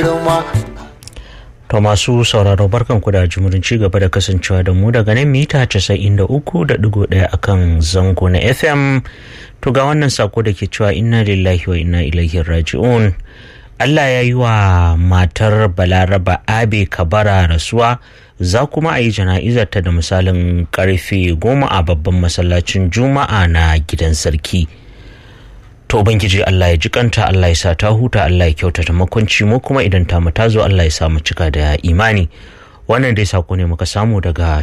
kurma To masu sauraro barkan ku da jimurin ci gaba da kasancewa da mu daga nan mita 93.1 akan zango na FM. To ga wannan sako da ke cewa inna lillahi wa inna ilaihi raji'un. Allah ya yi wa matar Balaraba Abe Kabara rasuwa za kuma a yi jana'izarta da misalin karfe goma a babban masallacin Juma'a na gidan sarki. to ubangiji Allah ya jikanta Allah ya sa ta huta Allah ya kyautata makwanci mu kuma idan ta ta zo Allah ya sa mu cika da imani wannan dai sako ne muka samu daga